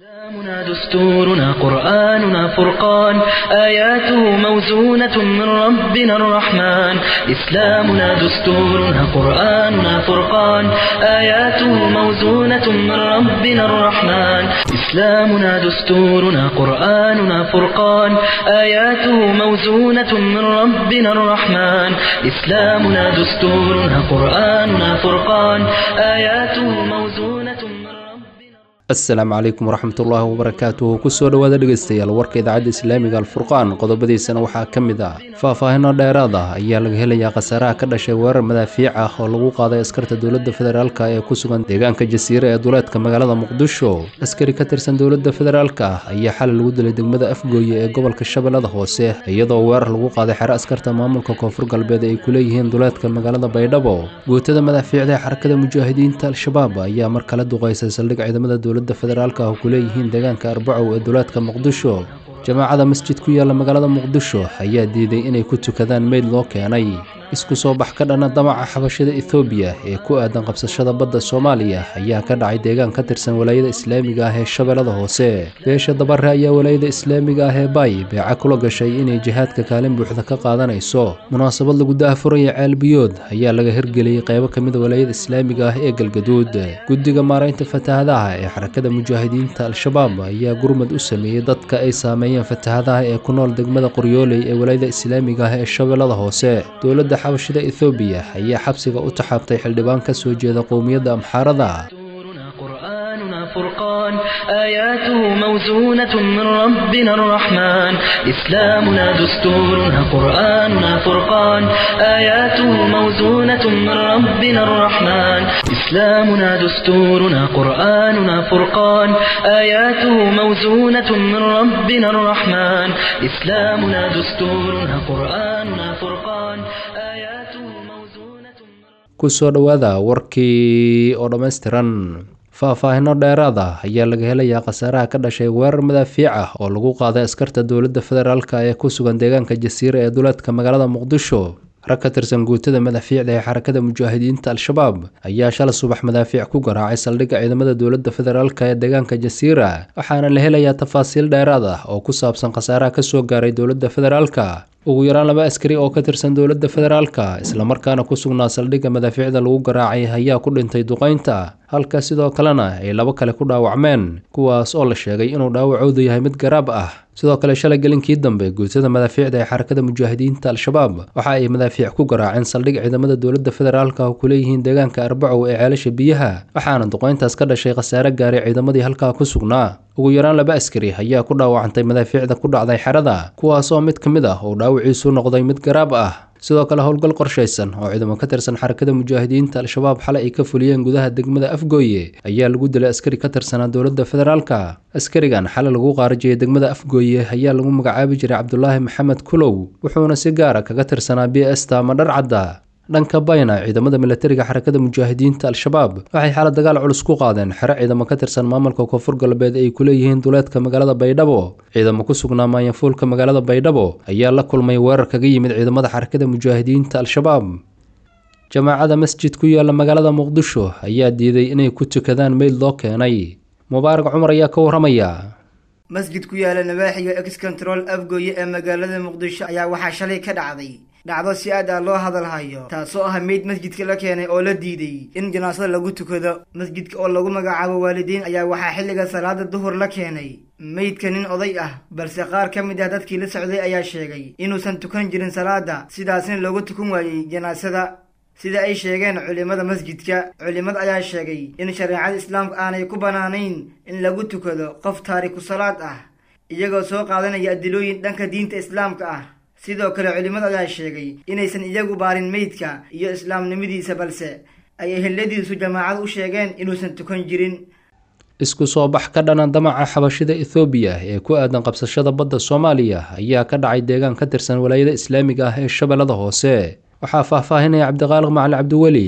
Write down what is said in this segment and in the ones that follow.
إسلامنا دستورنا قرآننا فرقان آياته موزونة من ربنا الرحمن إسلامنا دستورنا قرآننا فرقان آياته موزونة من ربنا الرحمن إسلامنا دستورنا قرآننا فرقان آياته موزونة من ربنا الرحمن إسلامنا دستورنا قرآننا فرقان آياته موزونة من ربنا asalaamu calaykum waraxmatullaahi wabarakaatuhu kusoo dhowaada dhegeystayaal warka idaacadda islaamiga alfurqaan qodobadiisana waxaa ka mid ah faahfaahino dheeraad ah ayaa laga helayaa khasaaraha ka dhashay weerar madaafiic ah oo lagu qaaday askarta dowladda federaalka ee ku sugan deegaanka jasiire ee duleedka magaalada muqdisho askari ka tirsan dowladda federaalka ah ayaa xalay lagu dilay degmada afgooye ee gobolka shabeellada hoose iyadoo weerar lagu qaaday xero askarta maamulka koonfur galbeed ay ku leeyihiin duleedka magaalada baydhabo guutada madaafiicda ee xarakada mujaahidiinta al-shabaab ayaa mar kale duqeysay saldhig ciidamada dowladda federaalka ah ku leeyihiin deegaanka arbacow ee duleedka muqdisho jamaacada masjid ku yaalla magaalada muqdisho ayaa diiday inay ku tukadaan meyd loo keenay isku soo bax ka dhana damaca xabashada ethoobiya ee ku aadan qabsashada badda soomaaliya ayaa ka dhacay deegaan ka tirsan walaayada islaamiga ah ee shabeellada hoose beesha dabare ayaa walaayada islaamiga ah ee baay beeca kula gashay inay jihaadka kaalin buuxda ka qaadanayso munaasabad lagu daahfuraya ceelbiyood ayaa laga hirgeliyey qaybo ka mid a walaayada islaamiga ah ee galgaduud guddiga maaraynta fatahadaha ee xarakada mujaahidiinta al-shabaab ayaa gurmad u sameeyey dadka ay saameeyeen fatahadaha ee ku nool degmada qoryooley ee walaayada islaamiga ah ee shabeellada hoose dowladda xabashida ethoobiya ayaa xabsiga u taxaabtay xildhibaan ka soo jeeda qowmiyadda amxaarada دستورنا قرآننا فرقان آياته موزونة من ربنا الرحمن إسلامنا دستورنا قرآننا فرقان آياته موزونة من ربنا الرحمن إسلامنا دستورنا قرآننا فرقان آياته موزونة من ربنا الرحمن إسلامنا دستورنا قرآننا فرقان آياته موزونة من kusoo dhowaada warkii oo dhammaystiran faahfaahino dheeraad ah ayaa laga helayaa khasaaraha ka dhashay weerar madaafiic ah oo lagu qaaday askarta dowladda federaalka ee ku sugan deegaanka jasiire ee duleedka magaalada muqdisho rag ka tirsan guutada madaafiicda ee xarakada mujaahidiinta al-shabaab ayaa shala subax madaafiic ku garaacay saldhigga ciidamada dowladda federaalka ee deegaanka jasiira waxaana la helayaa tafaasiil dheeraad ah oo ku saabsan khasaaraha kasoo gaaray dowladda federaalka ugu yaraan laba askari oo ka tirsan dowladda federaalka islamarkaana ku sugnaa saldhigga madaafiicda lagu garaacay ayaa ku dhintay duqaynta halka sidoo kalena ay labo kale ku dhaawacmeen kuwaas oo la sheegay inuu dhaawacoodu yahay mid garaab ah sidoo kale shalay gelinkii dambe guutada madaafiicda ee xarakada mujaahidiinta al-shabaab waxa ay madaafiic ku garaaceen saldhig ciidamada dowladda federaalka oo ku leeyihiin deegaanka arbacow ee ceelasha biyaha waxaana duqayntaas ka dhashay khasaare gaaray ciidamadii halkaa ku sugnaa ugu yaraan laba askari ayaa ku dhaawacantay madaafiicda ku dhacday xerada kuwaas oo mid ka mid ah uu dhaawiciisu noqday mid garaab ah sidoo kale howlgal qorshaysan oo ciidamo ka tirsan xarakada mujaahidiinta al-shabaab xalay ay ka fuliyeen gudaha degmada afgooye ayaa lagu dilay askari ka tirsanaa dowladda federaalka askarigan xalay lagu qaarajiyey degmada afgooye ayaa lagu magacaabi jiray cabdulaahi maxamed kulow wuxuuna si gaara kaga tirsanaa b esta ama dharcadda dhanka bayna ciidamada milatariga xarakada mujaahidiinta al-shabaab waxay xaalad dagaal culus ku qaadeen xero ciidamo ka tirsan maamulka koonfur galbeed ay ku leeyihiin duleedka magaalada baydhabo ciidamo ku sugnaa maanyafuulka magaalada baydhabo ayaa la kulmay weerar kaga yimid ciidamada xarakada mujaahidiinta al-shabaab jamaacada masjid ku yaalla magaalada muqdisho ayaa diiday inay ku tukadaan meyd loo keenay mubaarak cumar ayaa ka waramaya masjid ku yaala nabaaxiga ex control afgooye ee magaalada muqdisho ayaa waxaa shalay ka dhacday dhacdo si aad ah loo hadalhayo taasoo ah meyd masjidka la keenay oo la diiday in janaasada lagu tukado masjidka oo lagu magacaabo waalidiin ayaa waxaa xilliga salaada duhur la keenay meydka nin oday ah balse qaar ka mid ah dadkii la socday ayaa sheegay inuusan tukan jirin salaada sidaasna loogu tukan waayey janaasada sida ay sheegeen culimada masjidka culimada ayaa sheegay in shareecada islaamka aanay ku bannaanayn in lagu tukado qof taariku salaad ah iyagoo soo qaadanaya adilooyin dhanka diinta islaamka ah sidoo kale culimada ayaa sheegay inaysan iyagu baarin meydka iyo islaamnimadiisa balse ay eheladiisu jamaacada u sheegeen inuusan tukan jirin isku soo bax ka dhana damaca xabashida ethoobiya ee ku aadan qabsashada badda soomaaliya ayaa ka dhacay deegaan ka tirsan walaayada islaamiga ah ee shabeellada hoose waxaa faahfaahinaya cabdiqaaliq macali cabdiweli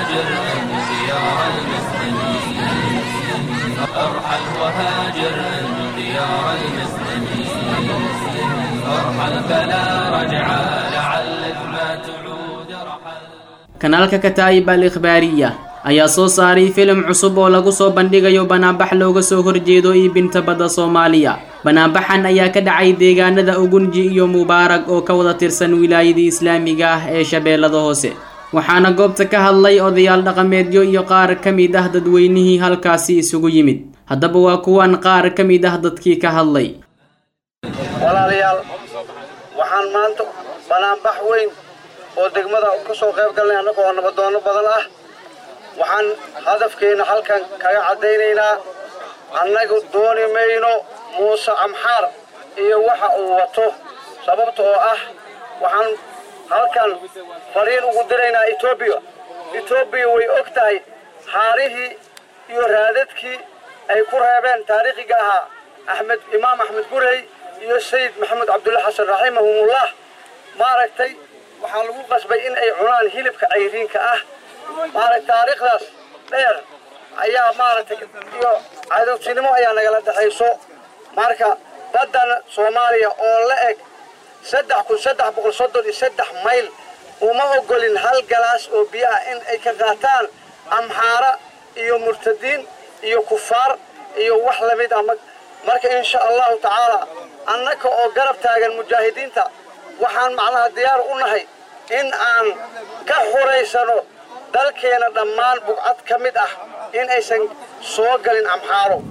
وهاجر من ديار المسلمين ارحل وهاجر من ديار المسلمين ارحل فلا رجعا لعلك ما تعود رحل kanaalka kataa'ib al ikhbaariya ayaa soo saaray filim cusub oo lagu soo bandhigayo banaanbax looga soo horjeedo iibinta badda soomaaliya banaanbaxan ayaa ka dhacay deegaanada ugunji iyo mubaarag oo ka wada tirsan wilaayadii islaamiga ah ee shabeellada hoose waxaana goobta ka hadlay odayaal dhaqameedyo iyo qaar ka mid ah dadweynihii halkaasi isugu yimid haddaba waa kuwan qaar ka mid ah dadkii ka hadlay walaalayaal waxaan maanta banaanbax weyn oo degmada ka soo qayb galnay annaga oo nabadoono badan ah waxaan hadafkeenna halkan kaga caddaynaynaa annagu dooni mayno muuse amxaar iyo waxa uu wato sababta oo ah waxaan halkan fariin ugu diraynaa etoobiya etoobiya way og tahay haarihii iyo raadadkii ay ku reebeen taariikhiga ahaa axmed imaam axmed gurey iyo sayid maxamed cabdulla xasan raximahumullah maaragtay waxaa lagu qasbay in ay cunaan hilibka cayriinka ah maaragtay taariikhdaas dheer ayaa maaragtay iyo cadowtinimo ayaa nagala dhexayso marka baddan soomaaliya oo la eg saddex kun saddex boqol soddon iyo saddex mayl uma ogolin hal galaas oo biyo ah in ay ka qaataan amxaara iyo murtadiin iyo kufaar iyo wax lamid ah marka insha allahu tacaala annaka oo garab taagan mujaahidiinta waxaan macnaha diyaar u nahay in aan ka xuraysano dalkeena dhammaan bugcad ka mid ah in aysan soo galin amxaaro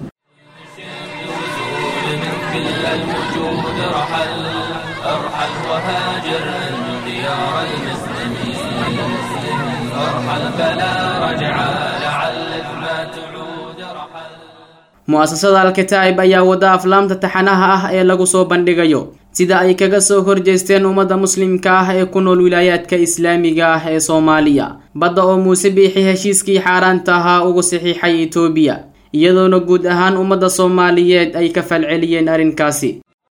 كل الوجود رحل ارحل وهاجر من ديار المسلمين ارحل فلا رجعا لعلك ما تعود رحل mu'asasada alkataa'ib ayaa wada aflaamta taxanaha ah ee lagu soo bandhigayo sida ay kaga soo horjeesteen ummadda muslimka ah ee ku nool wilaayaadka islaamiga ah ee soomaaliya badda oo muuse biixi heshiiskii xaaraanta ahaa ugu saxiixay etoobiya iyadoona guud ahaan ummadda soomaaliyeed ay ka falceliyeen arrinkaasi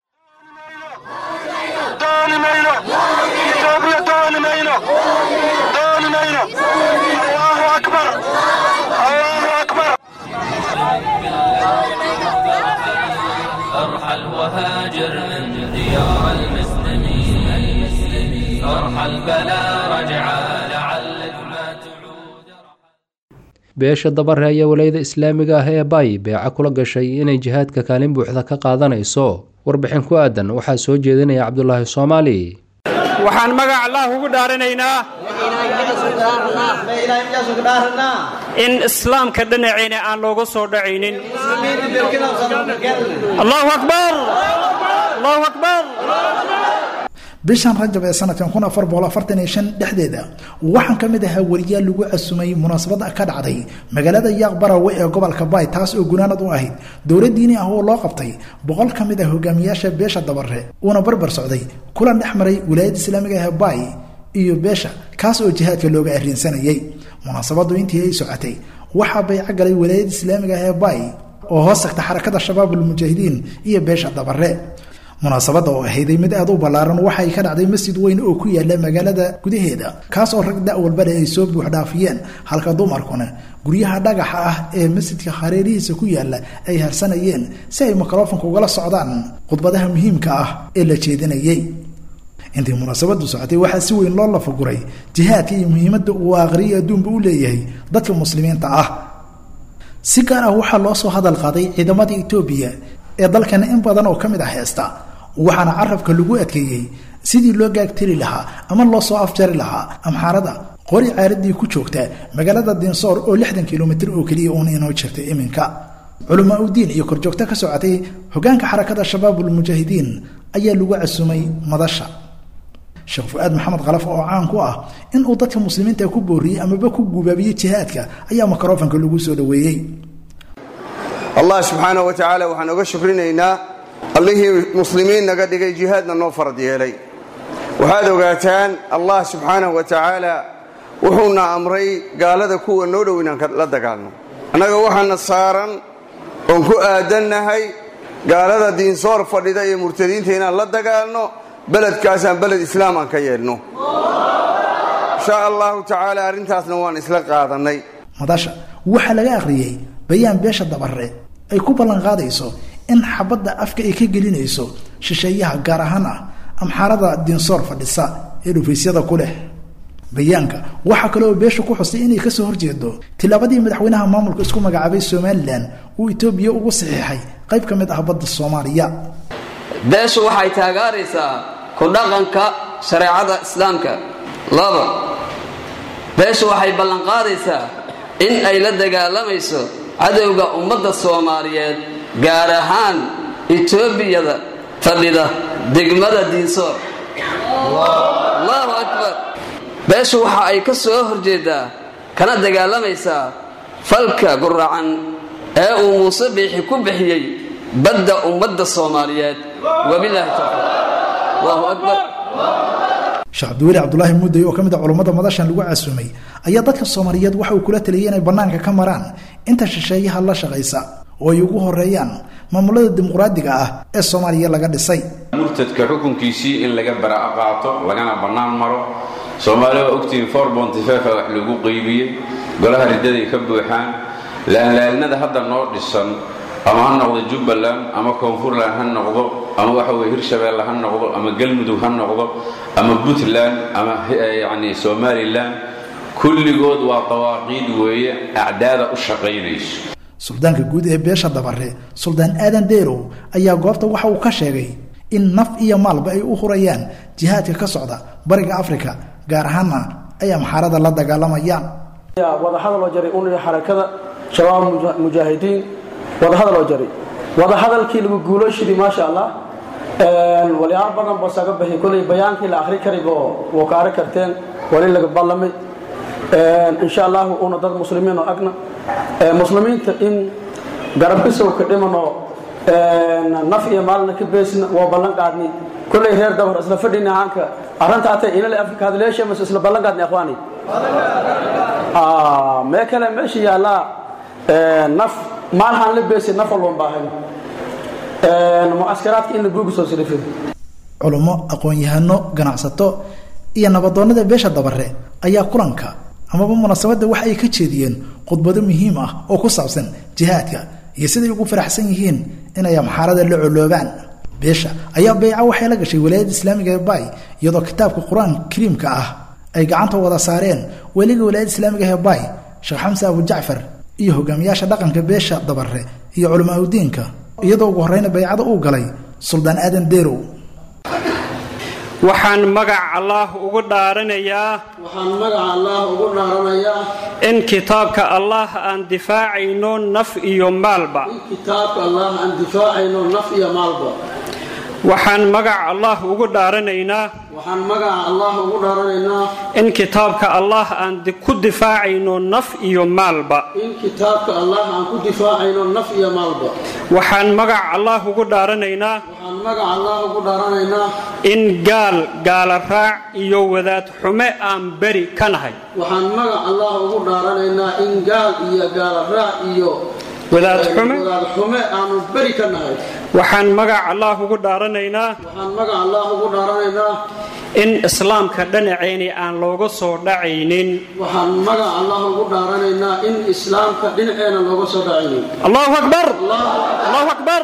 ارحل وهاجر من ديار المسلمين ارحل فلا رجعا لعلك ما تعود beesha dabare ayaa walayada islaamiga ah ee bay beeca kula gashay inay jihaadka kaalin buuxda ka qaadanayso warbixin ku aadan waxaa soo jeedinaya cabdulaahi soomaali waxaan magac allah ugu dhaaranaynaa in islaamka dhinaceena aan looga soo dhacaynin allahu akbar allahu akbar bishan rajab ee sanadkan kun afar boqol afartan iyo shan dhexdeeda waxaan ka mid ahaa weriyaal lagu casumay munaasabada ka dhacday magaalada yaaq barawe ee gobolka baay taas oo gunaanad u ahayd dowlad diini ah oo loo qabtay boqol ka mid ah hogaamiyaasha beesha dabare uuna barbar socday kulan dhex maray wilaayadda islaamiga ah baay iyo beesha kaas oo jihaadka looga arrinsanayay munaasabadu intii ay socotay waxaa bayco galay wilaayadda islaamiga ah ee baay oo hoos tagta xarakada shabaabulmujaahidiin iyo beesha dabare munaasabadda oo ahayday mid aad u ballaaran waxay ka dhacday masjid weyn oo ku yaala magaalada gudaheeda kaas oo rag da' walbale ay soo buuxdhaafiyeen halka dumarkuna guryaha dhagaxa ah ee masjidka hareerihiisa ku yaala ay harsanayeen si ay mikrofonka ugala socdaan khudbadaha muhiimka ah ee la jeedinayay intii munaasabadu socotay waxaa si weyn loo lafaguray jihaadka iyo muhiimadda uu aakhriya adduunba u leeyahay dadka muslimiinta ah si gaar ah waxaa loo soo hadal qaaday ciidamada etoobiya ee dalkana in badan oo ka mid ah heesta waxaana carabka lagu adkeeyey sidii loo gaagtiri lahaa ama loo soo afjari lahaa amxaarada qori caaradii ku joogta magaalada dinsoor oo lixdan kilomitir oo keliya uun inoo jirta iminka culamaa udiin iyo korjoogto ka socotay hogaanka xarakada shabaabulmujaahidiin ayaa lagu casumay madasha sheekh fu-aad maxamed khalaf oo caan ku ah in uu dadka muslimiinta ku booriyey amaba ku gubaabiyey jihaadka ayaa mikrofanka lagu soo dhoweeyey allah subxaana wa tacaala waxaan oga shukrinaynaa allihii muslimiin naga dhigay jihaadna noo farad yeelay waxaad ogaataan allah subxaanahu wa tacaala wuxuuna amray gaalada kuwa noo dhow inaan la dagaalno annaga waxaana saaran oon ku aadannahay gaalada diinsoor fadhida iyo murtadiinta inaan la dagaalno beledkaasaan beled islaam aan ka yeelno insha allahu tacaala arrintaasna waan isla qaadannay madasha waxaa laga akhriyey bayaan beesha dabare ay ku ballan qaadayso in xabadda afka ay ka gelinayso shisheeyaha gaar ahaan ah amxaarada diinsoor fadhisa ee dhufaysyada ku leh bayaanka waxaa kale oo beesha ku xusay inay kasoo horjeedo tilaabadii madaxweynaha maamulka isku magacaabay somalilan uu etoobiya ugu saxiixay qayb ka mid ah badda soomaaliya beeshu waxay taageeraysaa ku dhaqanka shareecada islaamka laba beeshu waxay ballanqaadaysaa in ay la dagaalamayso cadowga ummadda soomaaliyeed gaar ahaan etoobiyada fadhida degmada diinsoor allahu akbar beeshu waxa ay ka soo horjeedaa kana dagaalamaysaa falka guracan ee uu muuse biixi ku bixiyey badda ummadda soomaaliyeed wabilaahi tawfiiq allahu akbar sheekh cabdiweli cabdulaahi mudday oo ka mid a culummada madashan lagu casuumay ayaa dadka soomaaliyeed waxa uu kula taliyay inay bannaanka ka maraan inta shisheeyaha la shaqaysa oo ay ugu horeeyaan maamulada dimuqraadiga ah ee soomaaliya laga dhisay murtadka xukunkiisii in laga baraa'a qaato lagana bannaan maro soomaaliya waa ogtihiin for bontifefa wax lagu qeybiyey golaha riddaday ka buuxaan laalaalnada hadda noo dhisan ama ha noqdo jubbaland ama koonfurland ha noqdo ama waxa weye hirshabeelle ha noqdo ama galmudug ha noqdo ama puntland ama yacni somalilan kulligood waa dawaaqiid weeye acdaada u shaqaynayso suldaanka guud ee beesha dabare suldaan aadan deerow ayaa goobta waxa uu ka sheegay in naf iyo maalba ay u hurayaan jihaadka ka socda bariga afrika gaar ahaanna ay amxaarada la dagaalamayaan wadahadaloo jaray uniga xarakada shabaab mujaahidiin wadahadaloo jaray wadahadalkii lagu guulooshidii maasha allah walyaal badan boo saga baxi kolay bayaankii la akhri karigo woo ka ari karteen wali laga ballamay insha allahu una dad muslimiin oo agna muslimiinta in garabkisow ka dhimanoo naf iyo maalna ka beesna waa ballan qaadnay kollay reer dabar isla fadhina haanka arrinta atay inale afrika hadleesha mas isla ballan qaadnay akhwaani mee kale meesha yaallaa naf maalhaan la beesay naf walban baahan mucaskaraadka in la buugi soo silifin culummo aqoon-yahano ganacsato iyo nabadoonnada beesha dabare ayaa kulanka amaba munaasabadda waxa ay ka jeediyeen khudbado muhiim ah oo ku saabsan jihaadka iyo siday ugu faraxsan yihiin inay amxaarada la coloobaan beesha ayaa beyca waxay la gashay walaayadda islaamiga ee bay iyadoo kitaabka qur-aan kariimka ah ay gacanta wada saareen weliga walaayadda islaamiga ee bay sheekh xamse abu jacfar iyo hogaamiyaasha dhaqanka beesha dabare iyo culamaa udiinka iyadoo ugu horreyna baycada uu galay suldaan aadan deerow waxaan magac allaah ugu dhaaranayaa waxaan magaca allaah ugu dhaaranayaa in kitaabka allaah aan difaacayno naf iyo maalba in kitaabka allaah aan difaacayno naf iyo maalba waxaan magac allaah ugu dhaaranaynaa waxaan magaca allaah ugu dhaaranaynaa in kitaabka allaah aan ku difaacayno naf iyo maalba in kitaabka allaah aan ku difaacayno naf iyo maalba waxaan magac allaah ugu dhaaranaynaa waxaan magaca allaah ugu dhaaranaynaa in gaal gaala raac iyo wadaad xume aan beri ka nahay waxaan magac allaah ugu dhaaranaynaa in gaal iyo gaala raac iyo wadaad xume wadaad xume aanu beri ka nahay waxaan magac allaah ugu dhaaranaynaa waxaan magac allaah ugu dhaaranaynaa in islaamka dhinaceeni aan looga soo dhacaynin waxaan magac allaah ugu dhaaranaynaa in islaamka dhinaceena looga soo dhacaynin allahu akbar allahu akbar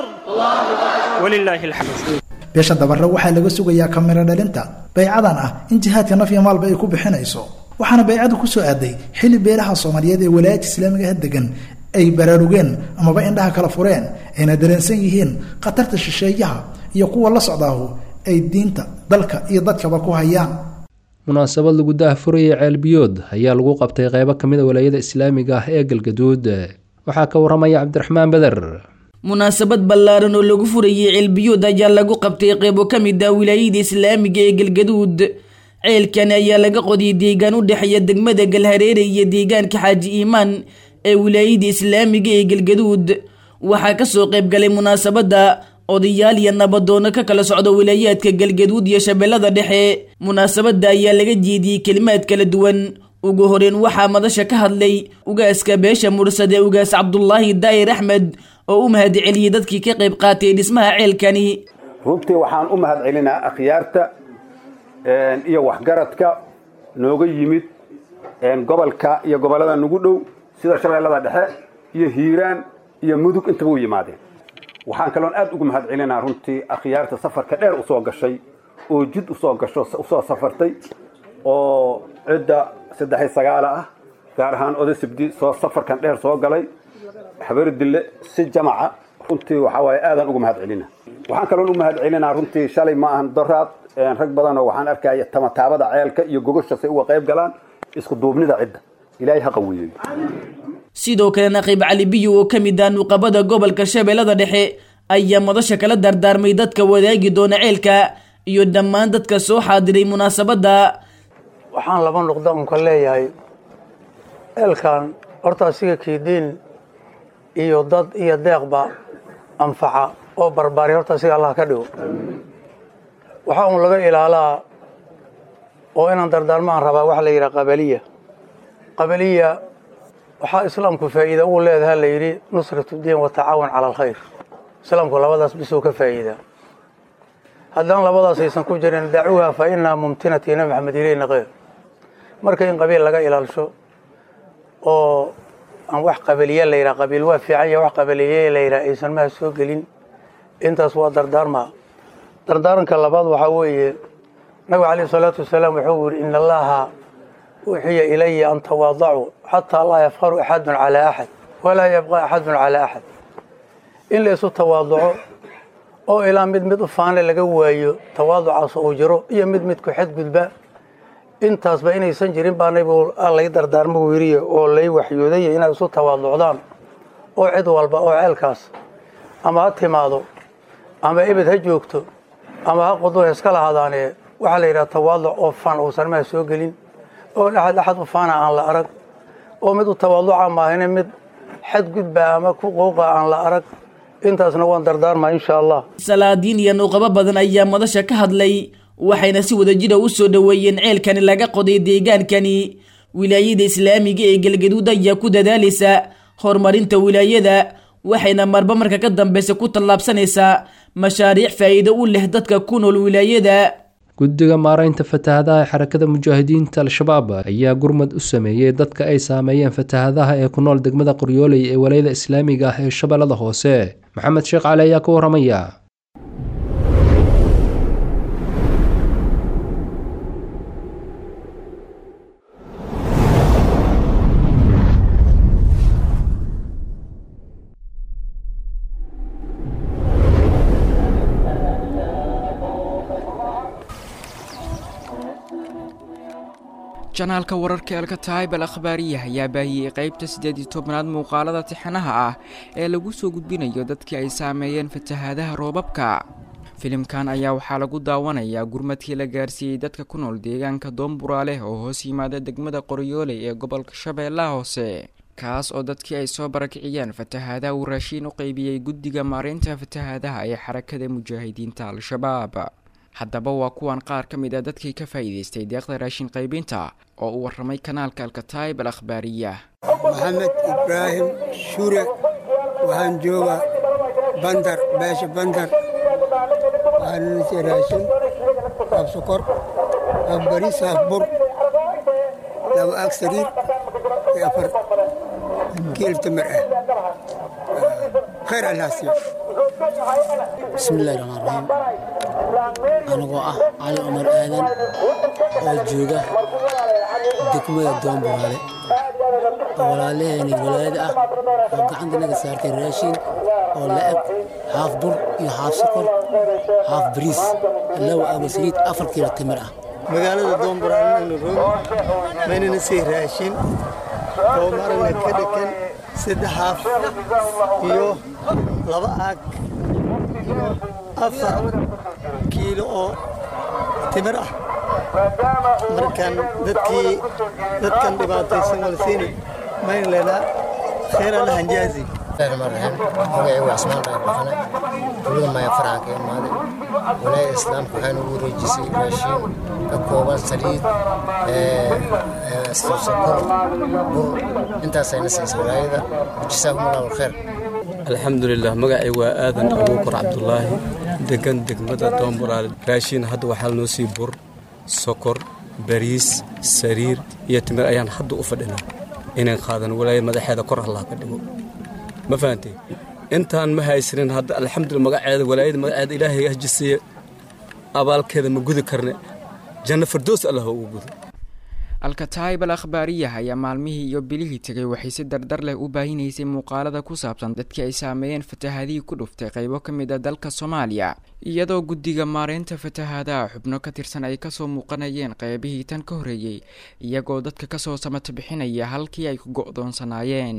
walilaahi alxamd beesha dabare waxaa laga sugayaa kamiro dhalinta baycadan ah in jihaadka naf iyo maalba ay ku bixinayso waxaana baycadu ku soo aaday xilli beelaha soomaaliyeed ee walaayadka islaamiga ah degan ay baraarugeen amaba indhaha kala fureen ayna dareensan yihiin khatarta shisheeyaha iyo kuwa la socdaahu ay diinta dalka iyo dadkaba ku hayaan munaasabad lagu daahfurayay ceelbiyood ayaa lagu qabtay qeybo ka mid a walaayada islaamiga ah ee galgaduud waxaa ka waramaya cabdiraxmaan beder munaasabad ballaaran oo lagu furayay ceelbiyood ayaa lagu qabtay qeybo ka mid ah wilaayada islaamiga ee galgaduud ceelkani ayaa laga qodiyay deegaan u dhexeeya degmada galhareere iyo deegaanka xaaji iimaan ee wilaayada islaamiga ee galgaduud waxaa kasoo qayb galay munaasabadda odayaal iyo nabadoono ka kala socda wilaayaadka galgaduud iyo shabeellada dhexe munaasabadda ayaa laga jeediyey kelimaad kala duwan ugu horeyn waxaa madasha ka hadlay ugaaska beesha mursad ee ugaas cabdulaahi daa'ir axmed oo u mahad celiyey dadkii ka qayb qaatay dhismaha ceelkani runtii waxaan u mahad celinaa akhyaarta iyo waxgaradka nooga yimid gobolka iyo gobollada nagu dhow sida shabeellada dhexe iyo hiiraan iyo mudug intaba u yimaadeen waxaan kaloon aad ugu mahad celinaa runtii akhyaarta safarka dheer usoo gashay oo jid usoo gasho usoo safartay oo cidda saddex iyo sagaala ah gaar ahaan oday sibdi soo safarkan dheer soo galay habeerdille si jamaca runtii waxaa waaye aadaan ugu mahad celina waxaan kaloon u mahad celinaa runtii shalay ma ahan doraad rag badanoo waxaan arkaya tamataabada ceelka iyo gogosha say uga qayb galaan isku duubnida cidda ilaahay ha qaweeyo sidoo kale naqiib cali biyo oo ka mid ah nuqabada gobolka shabeellada dhexe ayaa madasha kala dardaarmay dadka wadaagi doona ceelka iyo dhammaan dadka soo xaadiray munaasabadda waxaan laba nuqda unka leeyahay ceelkan horta asiga kiidiin iyo dad iyo deeqba anfaca oo barbaari horta asiga allah ka dhigo waxaa un laga ilaalaa oo inaan dardaarmaan rabaa waxa la yidhaha qabaliya qabaliya waxaa islaamku faa'iida uu leedaha la yidhi nusratu diin wa tacaawun cala alkhayr islaamku labadaas bisuu ka faa'iidaa haddaan labadaas aysan ku jirin dacuuha fa inaa mumtinati nabi maxamed ileyna khayr marka in qabiil laga ilaalsho oo aan wax qabaliye la yidhaha qabiil waa fiican ya wax qabaliye la yidhaha aysan maha soo gelin intaas waa dardaarmaa dardaaranka labaad waxaa weeye nabigu calayhi salaatu wasalaam wuxuu yidhi in allaha uxiya ilaya an tawaadacuu xataa laa yafqaru axadun calaa axad walaa yabqa axadun calaa axad in la isu tawaaduco oo ilaa mid mid u faane laga waayo tawaaducaas uu jiro iyo mid mid ku xadgudba intaasba inaysan jirin baa nabigu lay dardaarmo wiriye oo lay waxyoodaya inaad isu tawaaducdaan oo cid walba oo ceelkaas ama ha timaado ama ebed ha joogto ama ha qudur iska lahadaanee waxaa la yidhaha tawaaduc oo fan uusan maha soo gelin oo dhaxad dhaxad u faana aan la arag oo mid u tawaaduca maahine mid xadgudba ama ku qouqa aan la arag intaasna waan dardaarmaa insha allah salaadiin iyo nuuqabo badan ayaa madasha ka hadlay waxayna si wadajira u soo dhoweeyeen ceelkani laga qoday deegaankani wilaayada islaamiga ee galgaduud ayaa ku dadaalaysa horumarinta wilaayada waxayna marba marka ka dambeysa ku tallaabsanaysaa mashaariic faa'iido u leh dadka ku nool wilaayada guddiga maaraynta fatahadaha ee xarakada mujaahidiinta al-shabaab ayaa gurmad u sameeyey dadka ay saameeyeen fatahadaha ee ku nool degmada qoryooley ee walayada islaamiga ah ee shabeellada hoose maxamed sheekh cali ayaa ka waramaya janaalka wararka elka taayb al akhbaariya ayaa baahiyey qaybta siddeed iyo tobnaad muuqaalada tixanaha ah ee lagu soo gudbinayo dadkii ay saameeyeen fatahaadaha roobabka filimkan ayaa waxaa lagu daawanayaa gurmadkii la gaarsiiyey dadka ku nool deegaanka doomburaale oo hoos yimaada degmada qoryooley ee gobolka shabeellaha hoose kaas oo dadkii ay soo barakiciyeen fatahaadaha uu raashiin u qeybiyey guddiga maareynta fatahaadaha ee xarakada mujaahidiinta al-shabaab haddaba waa kuwan qaar ka mid a dadkii ka faa'iidaystay deeqda raashin qaybinta oo uu warramay kanaalka alkataayib al akhbaariya maxamed ibraahim shure waxaan joogaa bandar beesha bandar waxaan nasi raashin haaf sokor haaf bariis haaf bur laba aag sariir iyo afar kiil tamar ah khayr allaasiyo bismillahi raxmaan raxiim anigoo ah cali cumar aadan oo jooga degmada doomburaale oo walaalaheeni walaayada ah oo gacanta naga saartay raashin oo la-eg haaf bur iyo haaf sokor haaf bariis laba aago saliid afar kiilo timir ah magaalada doomburaale maynana sii raashin oo maragna ka dhekan saddex haaf iyo laba aag iyo afar kiilo oo timir ah markan dadkii dadkan dhibaataysan walsiini mayn leynaa khayr alla hanjaazi magacaygu cismaan dhaar dhaqane dowlada maya faraca ka imaaday walaayada islaamka waxaa nagu wareejisay raashiin ka kooban saliid sokor bur intaasayna siisay walaayada jisaakum allahu alkheer alxamdulilah magacay waa aadan abuukar cabdulaahi degan degmada doomburaale raashiin hadda waxaa noo sii bur sokor bariis sariir iyo timir ayaan hadda u fadhinaa inaan qaadan walaayad madaxeeda kor allah ka dhigo ma fahantay intaan ma haysanin hadda alxamdulillah magaceeda walaayada magaceeda ilaahay hajisiiye abaalkeeda ma gudi karne janno fardoos allah ugu gudo alkataayib al akhbaariyah ayaa maalmihii iyo bilihii tegay waxay si dardar leh u baahinaysay muuqaalada ku saabsan dadkii ay saameeyeen fatahaadihii ku dhuftay qaybo ka mid a dalka soomaaliya iyadoo guddiga maareynta fatahaadaha xubno ka tirsan ay kasoo muuqanayeen qeybihii tan ka horreeyey iyagoo dadka kasoo samata bixinaya halkii ay ku go'doonsanaayeen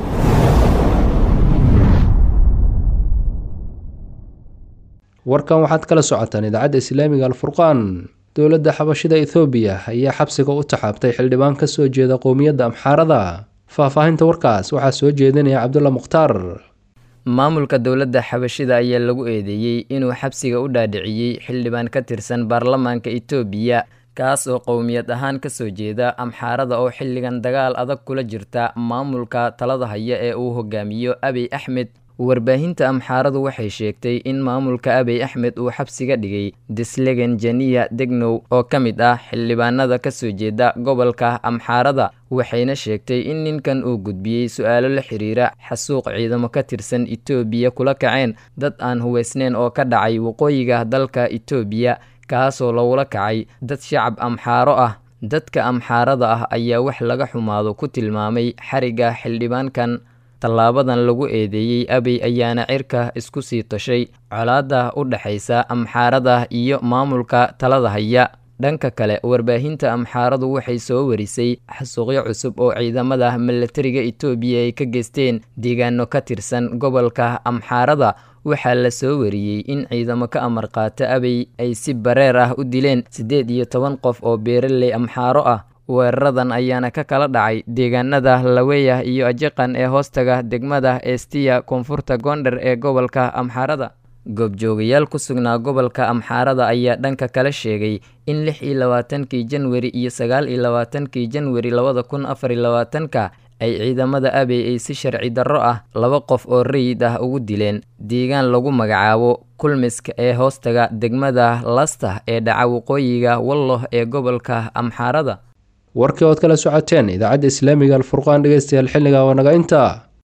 warkan waxaad kala socotaan idaacadda islaamiga alfurqaan dowladda xabashida ethoobiya ayaa xabsiga u taxaabtay xildhibaan ka soo jeeda qowmiyadda amxaarada faahfaahinta warkaas waxaa soo jeedinaya cabdulla mukhtaar maamulka dowladda xabashida ayaa lagu eedeeyey inuu xabsiga u dhaadhiciyey xildhibaan ka tirsan baarlamaanka itoobiya kaas oo qowmiyad ahaan ka soo jeeda amxaarada oo xilligan dagaal adag kula jirta maamulka talada haya ee uu hogaamiyo abiy axmed warbaahinta amxaaradu waxay sheegtay in maamulka abiy axmed uu xabsiga dhigay dislegen jeniya degnow oo ka mid ah xildhibaanada ka soo jeeda gobolka amxaarada waxayna sheegtay in ninkan uu gudbiyey su-aalo la xiriira xasuuq ciidamo ka tirsan itoobiya kula kaceen dad aan huweysneyn oo ka dhacay waqooyiga dalka itoobiya kaasoo lagula kacay dad shacab amxaaro ah dadka amxaarada ah ayaa wax laga xumaado ku tilmaamay xariga xildhibaankan tallaabadan lagu eedeeyey abiy ayaana cirka isku sii tashay colaada u dhexaysa amxaarada iyo maamulka talada haya dhanka kale warbaahinta amxaaradu waxay soo warisay xasuuqyo cusub oo ciidamada milatariga itoobiya ay ka geysteen deegaano ka tirsan gobolka amxaarada waxaa la soo wariyey in ciidamo ka amar qaata abiy ay si bareer ah u dileen siddeed iyo toban qof oo beeraley amxaaro ah weeraradan ayaana ka kala dhacay deegaanada laweyah iyo ajiqan ee hoostaga degmada estiya koonfurta goondher ee gobolka amxaarada goobjoogayaal ku sugnaa gobolka amxaarada ayaa dhanka kale sheegay in lix iyo labaatankii janwari iyo sagaal iyo labaatankii janwari labada kun afar iyo labaatanka ay ciidamada abey ay si sharci darro ah laba qof oo rayid ah ugu dileen deegaan lagu magacaabo kulmiska ee hoostaga degmada lasta ee dhaca waqooyiga walloh ee gobolka amxaarada warkii ood kala socoteen idaacadda islaamiga alfurqaan dhegeystayaal xilliga waa naga intaa